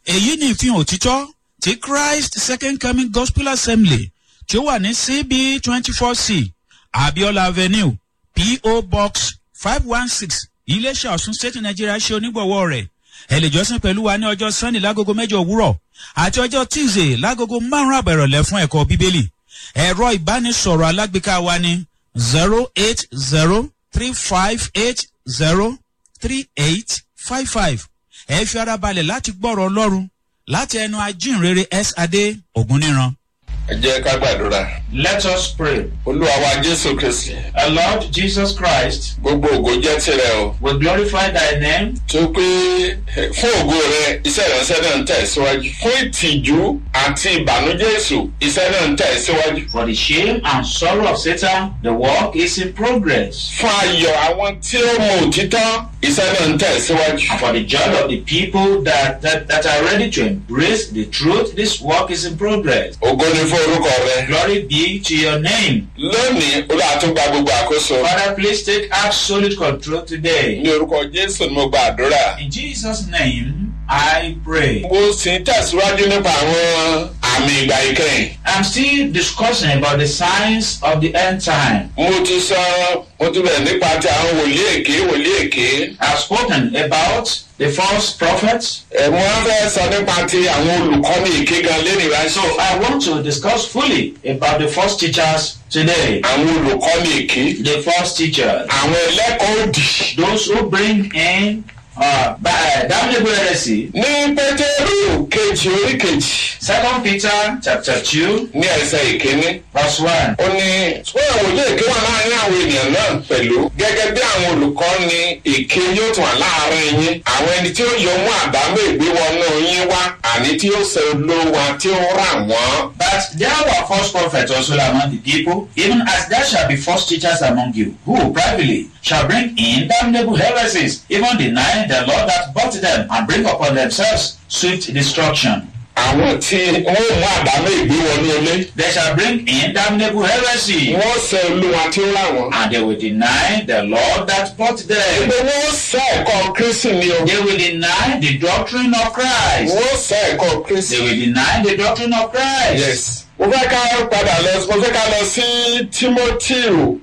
èyí ni ìfihàn òtítọ́ ti christ second coming gospel assembly tí ó wà ní cb twenty four c abiola avenue po box five one six iléeṣẹ́ ọ̀sùn state nigeria ṣe onígbọ̀wọ́ rẹ̀ ẹ lè jọ́sìn pẹ̀lú wa ní ọjọ́ sunday lágogo mẹ́jọ òwúrọ̀ àti ọjọ́ tuesday lágogo márùn-ún àbẹ̀rọ̀lẹ̀ fún ẹ̀kọ́ bíbélì ẹ̀rọ ìbánisọ̀rọ̀ alágbèéká wa ní zero eight zero three five eight zero three eight five five ẹ fi ara balẹ̀ láti gbọ́rọ̀ ọlọ́run láti ẹnu ajínrere s adé ògúnníran. ẹ jẹ́ ká gbàdúrà. Let us pray. olúwa wa jésù kristi Our Lord Jesus Christ, gbogbo ògo jẹ́ tirẹ̀ o. we glorify thy name tó pé eh, fún ògo rẹ iṣẹ́ ìránṣẹ́ náà ń tẹ̀ síwájú. fún ìtìjú àti ìbànújẹ́ èṣù iṣẹ́ náà ń tẹ̀ síwájú. for the shame and sorrow of Satan. The work is in progress. fún ayọ̀ àwọn tí ó mọ òtítọ́ iṣẹ́ náà ń tẹ̀ síwájú. And for the joy of the people that, that, that are ready to embrace the truth, this work is in progress. ògo ni fún orúkọ rẹ. Glory be to your name. lónìí olúwa tún gba gbogbo àkóso. Father, please take absolute control today. ní orúkọ jésù ni mo gba àdúrà. In Jesus' name, I pray. mo sì ń tẹ̀síwájú nípa àwọn àmì ìgbà ìkẹyìn. I'm still discussing about the signs of the end time. mo ti sọ mo ti bẹ̀rẹ̀ nípa ti àwọn wòlíì èké wòlíì èké. I've spoken about the false prophets. ẹ̀ mo wá fẹ́ sọ nípa ti àwọn olùkọ́ni èké gan lẹ́nu ìránṣẹ́. So I want to discuss fully about the false teachers today. àwọn olùkọ́ni èké. The false teachers. àwọn ẹlẹ́kọ̀ọ́ òdì. Those who bring in uh, by damnable heresy. ní pétérù kejì orí kejì Second Peter chapter 2 ní ẹsẹ̀ ìkíní. verse 1. ó ní fún àwọn òlé èké wà láàrin àwọn ènìyàn náà pẹ̀lú gẹ́gẹ́ bí àwọn olùkọ́ni èké yóò tún wà láàrin yín àwọn ẹni tí ó yọ mú àdámọ́ ìgbéwọnú yín wá àní tí ó sọ olówó tí ó rà wọ́n. But there were false prophets also among the people, even as there shall be false teachers among you, who privately shall bring in damnable heresies, even denying the Lord that bought them, and bring upon themselves swift destruction. àwọn tí wọ́n mú àdámọ́ ìgbéwọnú ilé They shall bring in damnable heresy, wọ́n sọ olówó tí ó rà wọ́n. and they will deny the Lord that bought them. pé wọ́n sọ ẹ̀kọ́ kírísì ni o. They will deny the doctrine of Christ. wọ́n sọ ẹ̀kọ́ They kírísì. will deny the doctrine of Christ. yes. mo fẹ́ ká padà lọ mo fẹ́ ká lọ sí timoteo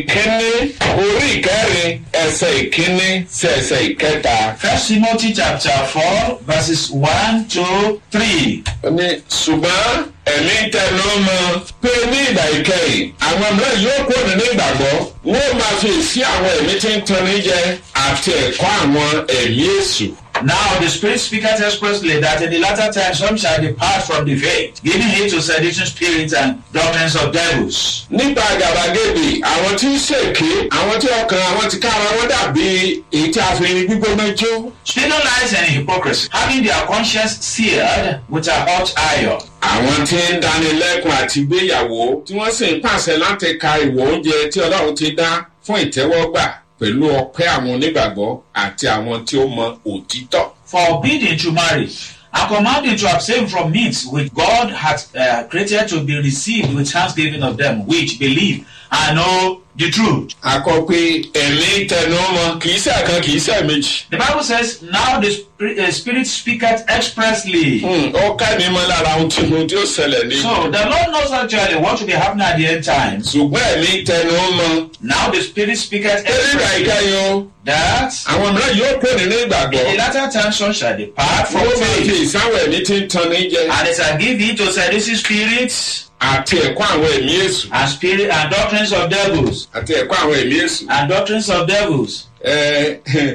ìkíní orí ìkẹrin ẹsẹ̀ ìkíní sí ẹsẹ̀ ìkẹta. First Timothy chapter 4, verses 1 to 3. ó ní ṣùgbọ́n ẹ̀mí tẹnu mọ́ pé ní ìgbà ìkẹyìn àwọn mìíràn yóò kó nínú ìgbàgbọ́ wọ́n máa fi sí àwọn ẹ̀mí tí ń tanni jẹ àti ẹ̀kọ́ àwọn ẹ̀mí èṣù. Now the Spirit speaketh expressly that in the latter time some shall depart from the faith, giving heed to seducing spirits and doctrines of devils. nípa gàbàgebè àwọn tí ń ṣèké àwọn tí ọkàn àwọn ti kára wọn dàbí èyí tí a fi gbígbóná jó. Speaking lies and hypocrisy, having their conscience seared with a hot iron. àwọn tí ń dánilẹ́kùn àti gbéyàwó tí wọ́n sì ń pàṣẹ láti ka ìwọ̀ oúnjẹ tí ọlọ́run ti dá fún ìtẹ́wọ́gbà pẹ̀lú ọpẹ́ àwọn onígbàgbọ́ àti àwọn tí ó mọ òtítọ́. Forbidding to marry and commanding to abstain from meats which God hath uh, created to be received with thanksgiving of them which believe and know the truth. akọ pé ẹ̀mí tẹnu ọmọ kì í ṣe kan kì í ṣe méjì. The Bible says, Now the Spirit, uh, Spirit speaketh expressly. Hmm, ó ká mi mọ́ lára ohun tí ohun tí ó ṣẹlẹ̀ ní. So the Lord knows actually what will be happening at the end times. ṣùgbọ́n ẹ̀mí tẹnu ọmọ Now the Spirit speaketh nígbà expressly ìkẹyìn o that àwọn mìíràn yóò kó nínú ìgbàgbọ́. in the latter time some shall depart from wọ́n máa fi faith, ìsáwọ̀ ẹ̀mí tí ń tan ní jẹ and they shall give heed to seducing spirits àti ẹ̀kọ́ àwọn ẹ̀mí èṣù and spirit and doctrines of devils àti ẹ̀kọ́ àwọn ẹ̀mí èṣù. and doctrines of devils. ẹ ẹ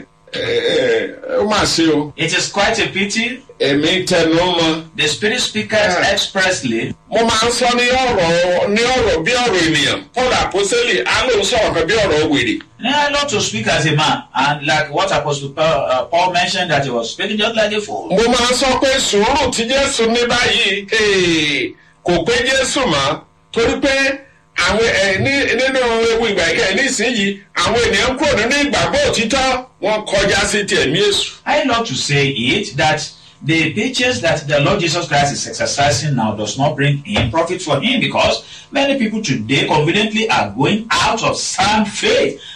ẹ ó mà ṣe o It is quite a pity. ẹ̀mí tẹnu mọ́. The Spirit speaketh Yeah. expressly. mo máa ń sọ ní ọ̀rọ̀ ní ọ̀rọ̀ bí ọ̀rọ̀ ènìyàn paul àpọ́sẹ́lì á lóun sọ̀rọ̀ kan bí ọ̀rọ̀ wèrè. Yeah, not to speak as a man, and like what Apostle Paul, uh, Paul mentioned that he was speaking just like a fool. mo máa ń sọ pé sùúrù tí jésù ní báyìí ee, kò pé jésù mọ́ torí pé àwọn ẹ ní nínú ewu ìgbà ìkẹyìn nísìnyìí àwọn ènìyàn kúrò nínú ìgbàgbọ́ òtítọ́ wọn kọjá sí ti ẹ̀mí èṣù. I love to say it that the patience that the Lord Jesus Christ is exercising now does not bring in profit for him because many people today conveniently are going out of sound faith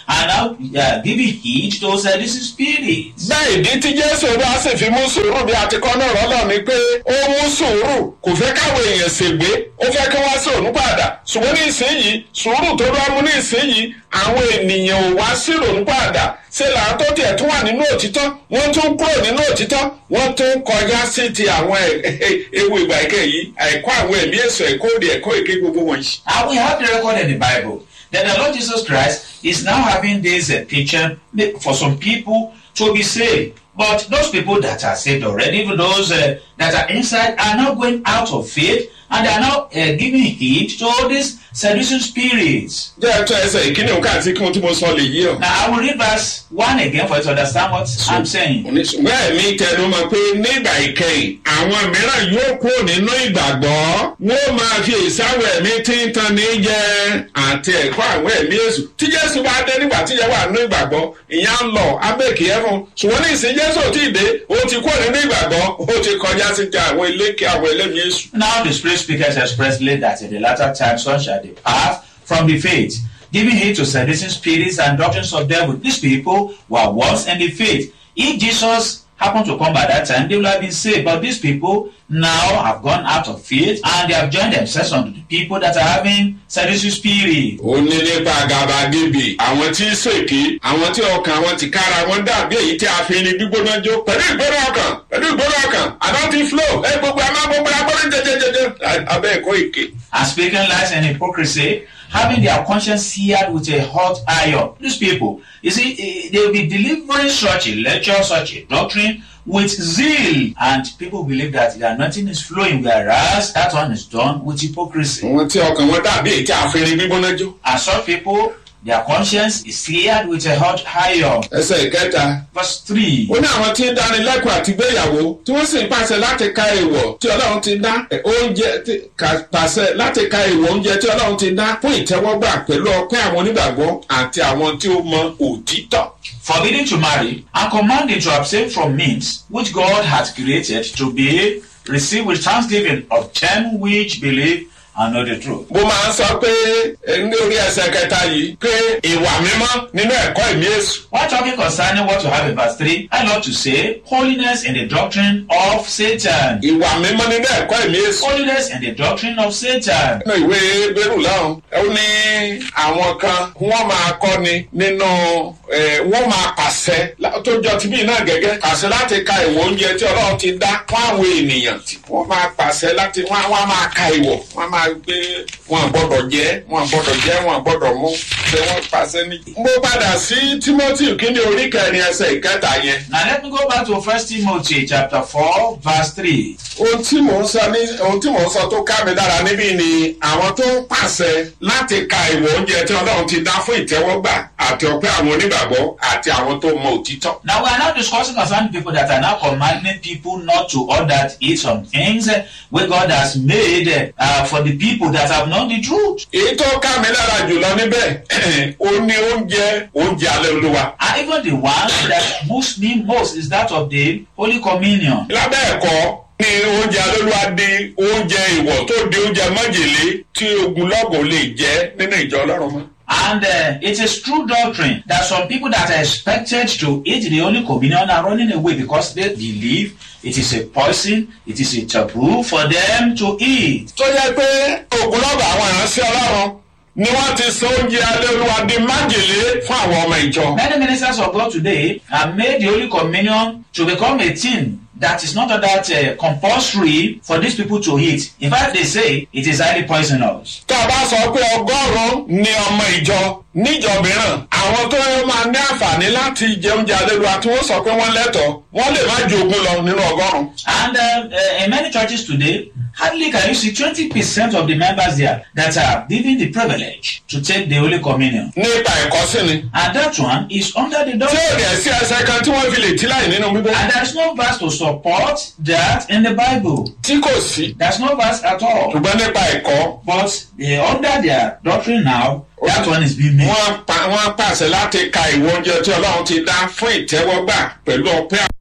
are now uh, giving heed to seducing spirits. bẹ́ẹ̀ ìdí tí jésù bá sì fi mú sùúrù bí a ti kọ́ náà rọ́lọ́ ni pé ó mú sùúrù kò fẹ́ káwọn èèyàn ṣègbé ó fẹ́ kí wọ́n sí òun padà ṣùgbọ́n ní ìsinyìí sùúrù tó bá mú ní ìsinyìí àwọn ènìyàn ò wá sí òun padà ṣe làwọn tó tiẹ̀ tún wà nínú òtítọ́ wọ́n tún kúrò nínú òtítọ́ wọ́n tún kọjá sí ti àwọn ewu ìgbà ìkẹ́ yìí ẹ̀kọ́ àwọn ẹ̀mí èso ẹ̀kọ́ òde ẹ̀kọ́ èké gbogbo wọ̀nyí. And we have the record in the Bible that the Lord Jesus Christ is now having this uh, teaching for some people to be saved. But those people that are saved already, even those uh, that are inside, are now going out of faith and they are now uh, giving heed to all these seducing spirits. jẹ́ ẹ̀tọ́ ẹsẹ̀ ìkíni òun káàtì kí wọ́n tí mo sọ lè yí ọ. Now, I will read verse 1 again for you to understand what I'm saying. ṣùgbọ́n ẹ̀mí tẹnu mọ́ pé nígbà ìkẹyìn àwọn mìíràn yóò kó nínú ìgbàgbọ́ wọ́n máa fi ìsáwọ̀ ẹ̀mí tí ń tan ní jẹ àti ẹ̀kọ́ àwọn ẹ̀mí èṣù tí jésù bá dé nígbà tí yẹ wà nínú ìgbàgbọ́ ìyá ń lọ abẹ́ẹ̀kì ẹ̀fọn ṣùgbọ́n ní ìsìn jésù ò tí ì dé ó ti kó nínú ìgbàgbọ́ ó ti kọjá sí ti àwọn iléeké àwọn ẹlẹ́mí èṣù. Now the spirit speakers expressly that in the latter time some shall depart from the faith, giving heed to seducing spirits and doctrines of devil. These people were once in the faith. If Jesus happened to come by that time, they would have been saved. But these people now have gone out of faith and they have joined themselves unto the people that are having seducing spirit. ó ní nípa àgàbàgebè àwọn tí ń ṣèké àwọn tí ọkàn wọn ti kára wọn dàbí èyí tí a fi ní gbígbóná jó pẹ̀lú ìgbóná ọkàn pẹ̀lú ìgbóná ọkàn àná ti flow ẹ gbogbo àmọ́ gbogbo agbóná jẹjẹjẹjẹ abẹ́ ẹ̀kọ́ èké. and speaking lies and hypocrisy, having their conscience seared with a hot iron. These people, you see, eh, they will be delivering such a lecture, such a doctrine with zeal, and people believe that the anointing is flowing, whereas that one is done with hypocrisy. àwọn tí ọkàn wọn dàbí èyí tí a fi ní gbígbóná jó. And some people, their conscience is seared with a hot iron. ẹsẹ̀ ìkẹta Verse 3. ó ní àwọn tí ń dáni lẹ́kọ̀ọ́ àti gbéyàwó tí wọ́n sì ń pàṣẹ láti ka èèwọ̀ tí ọlọ́run ti dá eh, oúnjẹ tí- ka- pàṣẹ láti ka èèwọ̀ oúnjẹ tí ọlọ́run ti dá fún ìtẹ́wọ́gbà pẹ̀lú ọpẹ́ àwọn onígbàgbọ́ àti àwọn tí ó mọ òtítọ́. forbidding to marry, and commanding to abstain from means which God has created to be received with thanksgiving of them which believe and know the truth. mo máa ń sọ pé eh, ní orí ẹsẹ̀ kẹta yìí pé ìwà mímọ́ nínú ẹ̀kọ́ ìmí èṣù. While talking concerning what you have in verse 3, I love to say holiness in the doctrine of Satan. ìwà mímọ́ nínú ẹ̀kọ́ ìmí èṣù. Holiness in the doctrine of Satan. nínú ìwé bẹ́rù lọ́hùn ó ní àwọn kan wọ́n máa kọ́ni nínú eh, wọ́n máa pàṣẹ lá- tó jọ ti bí náà gẹ́gẹ́ pàṣẹ láti ka ìwọ̀ oúnjẹ tí ọlọ́run ti dá fún àwọn ènìyàn tí wọ́n máa pàṣẹ láti wọ́n wọ́n á máa ka ìwọ̀ wọ́n á máa gbé wọn gbọ́dọ̀ jẹ́ wọn gbọ́dọ̀ jẹ́ wọn gbọ́dọ̀ mú ṣé wọ́n pàṣẹ ní. mo padà sí timothy kíni orí kẹrin ẹsẹ̀ ìkẹta yẹn Now let me go back to 1 Timothy chapter 4, verse 3. ohun tí mò ń sọ ní ohun tí mò ń sọ tó ká mi dára níbí ni àwọn tó ń pàṣẹ láti ka ìwọ̀ oúnjẹ tí ọlọ́run ti dá fún ìtẹ́wọ́gbà àti ọpẹ́ àwọn onígbàgbọ́ àti àwọn tó mọ òtítọ́. Now we are now discussing concerning people that are now commanding people not to order to eat some things eh, where God has made uh, for the people that have known the truth. èyí tó ká mi lára jùlọ níbẹ̀ ó ní oúnjẹ oúnjẹ alẹ́ olúwa. And even the one that moves me most is that of the Holy Communion. lábẹ́ ẹ̀kọ́ ní oúnjẹ alẹ́ olúwa di oúnjẹ ìwọ̀ tó di oúnjẹ májèlé tí ogunlọ́gọ̀ lè jẹ́ nínú ìjọ ọlọ́run mọ́. And uh, it is true doctrine that some people that are expected to eat the Holy Communion are running away because they believe it is a poison, it is a taboo for them to eat. tó yẹ pé ogunlọ́gọ̀ àwọn ìránṣẹ́ ọlọ́run ni wọ́n ti sọ oúnjẹ alẹ́ olúwa di májèlé fún àwọn ọmọ ìjọ. Many ministers of God today have made the Holy Communion to become a thing that is not that uh, compulsory for these people to eat. In fact, they say it is highly poisonous. tá a bá sọ pé ọgọ́rùn-ún ni ọmọ ìjọ níjọ mìíràn àwọn tó yẹ máa ní àǹfààní láti jẹ oúnjẹ alẹ́lúwa tí wọ́n sọ pé wọ́n lẹ́tọ̀ọ́ wọ́n lè má ju ogún lọ nínú ọgọ́rùn-ún. And uh, uh, in many churches today, hardly can you see 20% of the members there that are given the privilege to take the Holy Communion. nípa ẹ̀kọ́ sí ni. And that one is under the tí doctrine. ò dẹ̀ sí ẹsẹ̀ kan tí wọ́n fi lè tí láì nínú bíbélì. And there's no verse to support that in the Bible. tí kò sí. There's no verse at all. ṣùgbọ́n nípa ẹ̀kọ́ But uh, under their doctrine now, that one is being made. wọ́n pa wọ́n pàṣẹ láti ka ìwọ oúnjẹ tí ọlọ́run ti dá fún ìtẹ́wọ́gbà pẹ̀lú ọpẹ́